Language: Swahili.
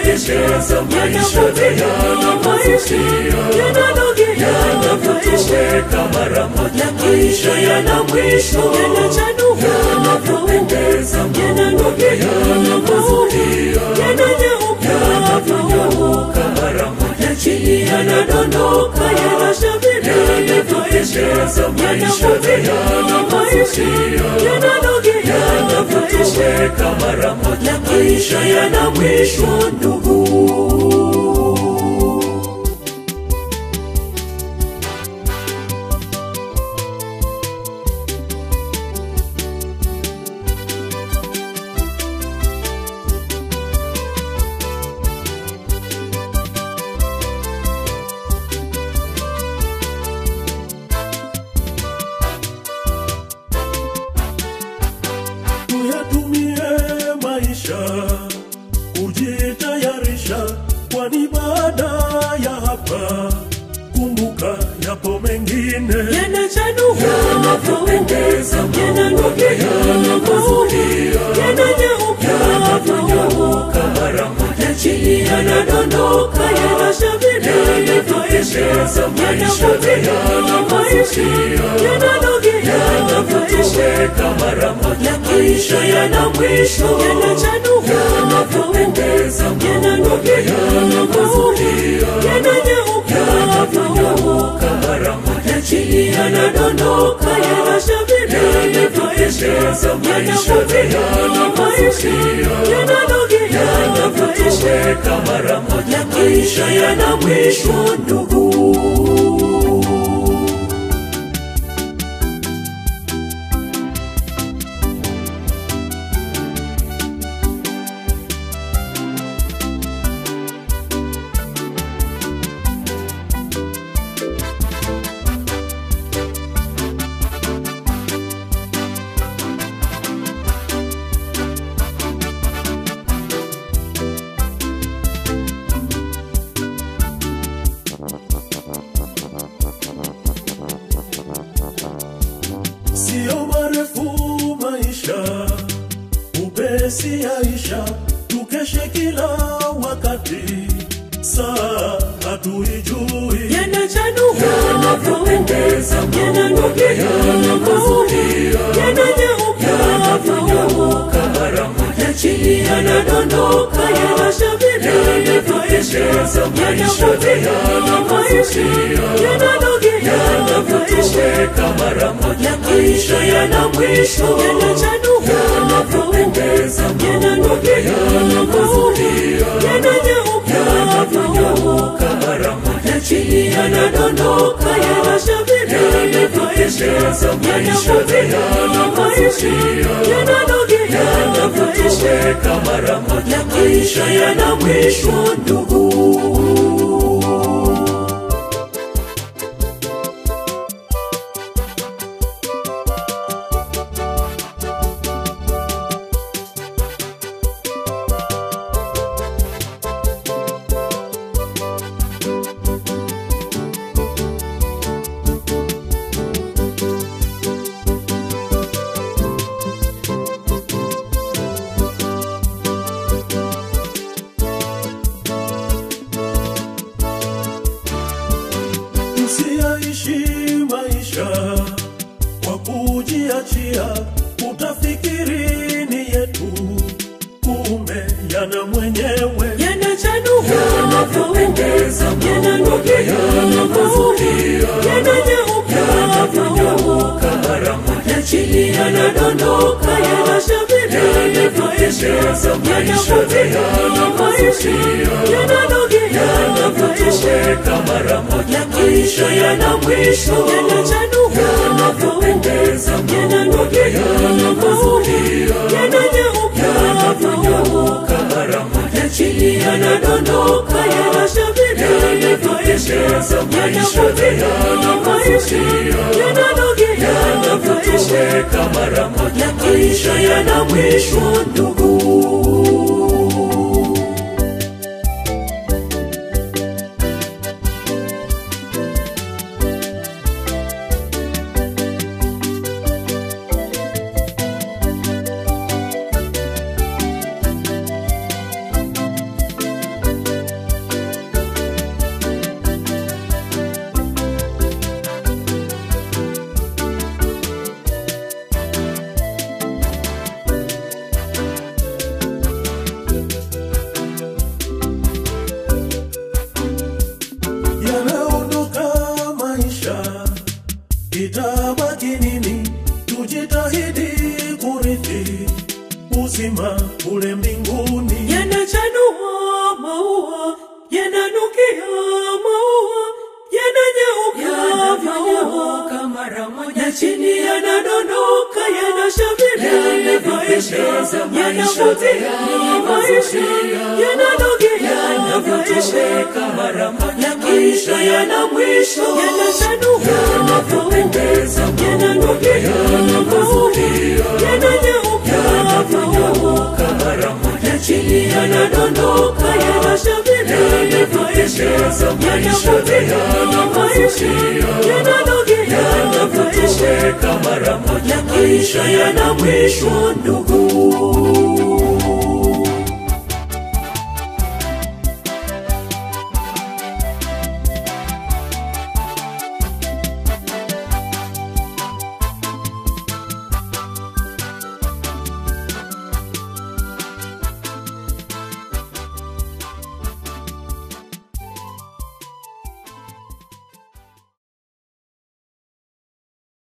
yanapendeza maisha yanavutia yanavyotoweka mara moja maisha yana mwisho yanavyopendeza mamoja yanavutia yanavyonyauka mara moja chini yanadondoka yanavyopendeza maisha yanavutia yanavyotoweka mara moja maisha yana mwisho ndugu tuyatumie maisha kujitayarisha, kwani baada ya hapa kumbuka yapo mengine. yanavyopendeza mamoja yanavutia yanavyonyauka mara moja chini yanadondoka yanavyopendeza maisha yanavutia yanavyotoweka mara moja maisha yana mwisho yanavyopendeza mamoja yanavutia yanavyonyauka mara moja chini yanadondoka yanavyopendeza maisha yanavutia yanavyotoweka mara moja maisha yana mwisho ndugu Sio marefu maisha, upesi yaisha, tukeshe kila wakati, saa hatuijui. yanavyopendeza mamoja yanavutia yanavyonyauka mara moja chini yanadondoka yanavyopendeza maisha yanavutia yanavyotoweka mara moja maisha yana mwisho yanavyopendeza mamoja yanavutia yanavyonyauka mara moja chini yanadondoka yanavyopendeza maisha yanavutia yanavyotoweka mara moja maisha yana mwisho ndugu Usiyaishi maisha kwa kujiachia, utafikiri ni yetu, kumbe yana mwenyewe. yanavyopendeza mamoja yanavutia yanavyonyauka mara moja chini yanadondoka yanavyopendeza maisha yanavutia yanavyotoweka mara moja maisha yana mwisho yanavyopendeza mamoja yanavutia yanavyonyauka mara moja chini yanadondoka yanavyopendeza maisha yanavutia yanavyotoweka mara moja maisha yana mwisho ndugu maisha itabaki nini? Tujitahidi kurithi uzima ule mbinguni. yanachanua maua yananukia maua yananyauka mara moja na chini yanadondoka yanashamiri maisha yanavutia maisha yananogea maisha mara moja maisha yana mwisho yanachanua Yanavyopendeza yananogea yananyauka Yanavyonyauka mara moja chini yanadondoka yanashamiri maisha yanavutia maisha yananogea Yanavyotoweka mara moja maisha yana mwisho ndugu